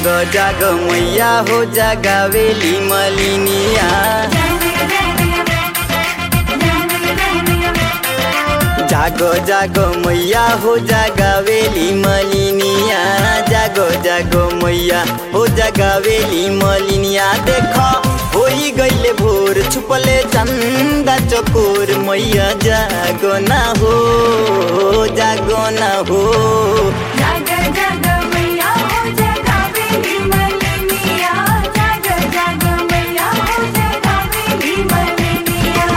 जाग जाग मैया हो जगावेली मलिनिया जागो जागो मैया हो जगावेली मलिनिया जागो जागो मैया हो जगावेली मलिनिया देख होई गईले भोर छुपले चंदा चकोर मैया जागो ना हो जागो ना हो जग जग मैया हो जगावेली मलिनिया जग जग मैया हो जगावेली मलिनिया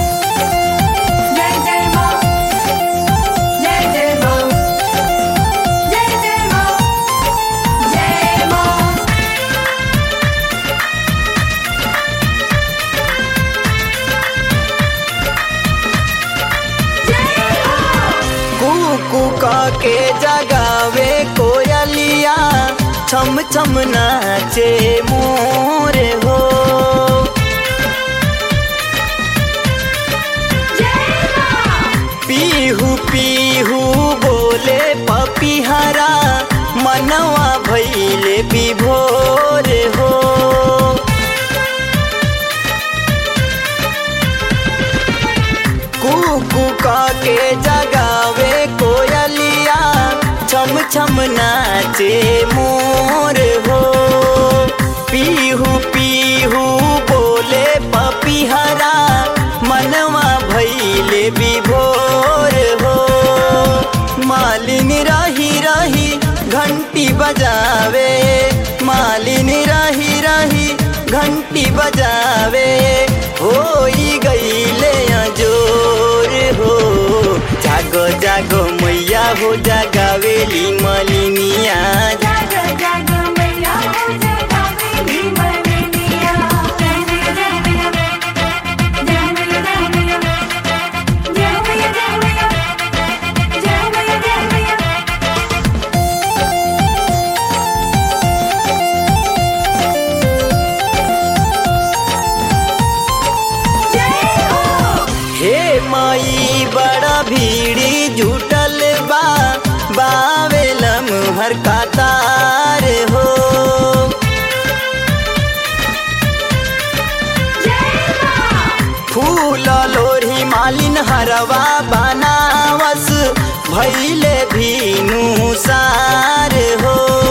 जय जय मां जय जय मां जय जय मां जय मां जय मां कुकू के जगावे कोयलिया छम छम नाचे मोर हो जय मां पीहू पीहू बोले पपीहरा मनवा भैले विभोर हो कुकू के जगावे कोयलिया छम छम नाचे मोर हो पीहू पीहू बोले पपीहरा मनवा भैले विभोर हो मालिन रही रही घंटी बजावे मालिन रही रही घंटी बजावे होई गईले जोर हो जागो जागो मैया हो जगावेली मलिनिया जग जग मैया हो जगावेली मलिनिया जय मैया जय मैया जय मैया जय मैया जय मैया जय मैया जय मैया जय मैया जय हो हे माई बड़ा भीड़ी जुटल बा बावेलम हर कतार हो जय मां फूल लोरी मालिन हरवा बनावस भैले भीनु सार हो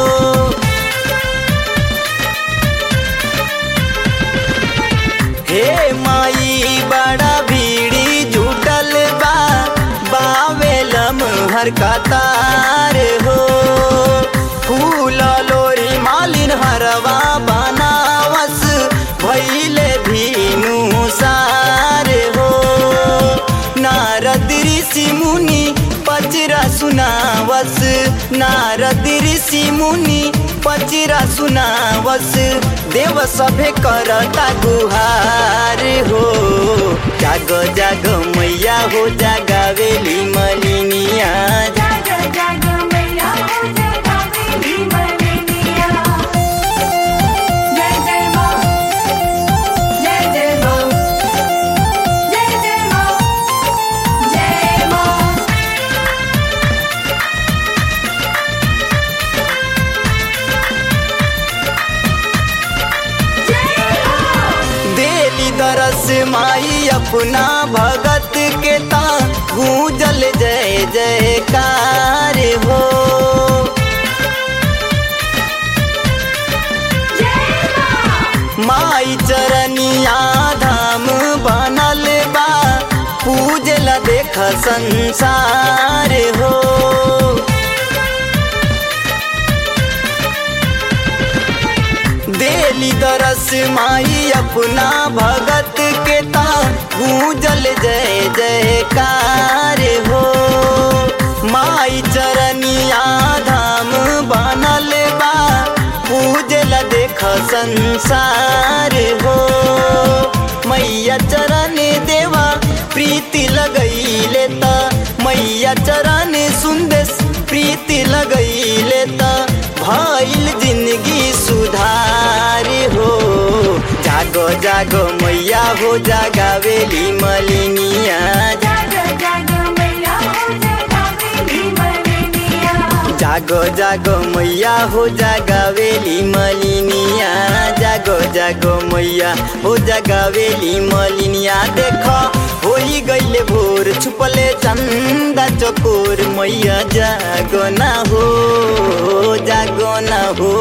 हे माई बड़ा भीड़ी जुटल बा बावेलम हर कतार हो फूल लोरी मालिन हरवा बनावस भैले भीनु सार हो नारद ऋषि मुनि पचरा सुनावस नारद ऋषि मुनि पचरा सुनावस देव सभे करता गुहार हो जाग जाग मैया हो जागावेली मलिनिया जग जग मैया हो जगावेली मलिनिया जय जय मां जय जय मां जय जय मां जय मां जय मां देली दरस माई अपना भगत के ता गूंजल जय जयकार हो जय मां माई चरनिया धाम बनल बा पूजला देख संसार हो देली दरस माई अपना भगत के ता गूंजल जय जयकार हो माई चरनिया धाम बनल बा पूजला देख संसार हो मैया चरण देवा प्रीति लगैले त मैया चरण सुंदेश प्रीति लगैले त भइल जिंदगी सुधार हो जागो जागो मैया हो जागावेली मलिनिया जग जग मैया हो जगावेली मलिनिया जागो जागो मैया हो जागावेली मलिनिया जागो जागो मैया हो जागावेली मलिनिया देखो होई गईले भोर छुपले चंदा चकोर मैया जागो ना हो जागो ना हो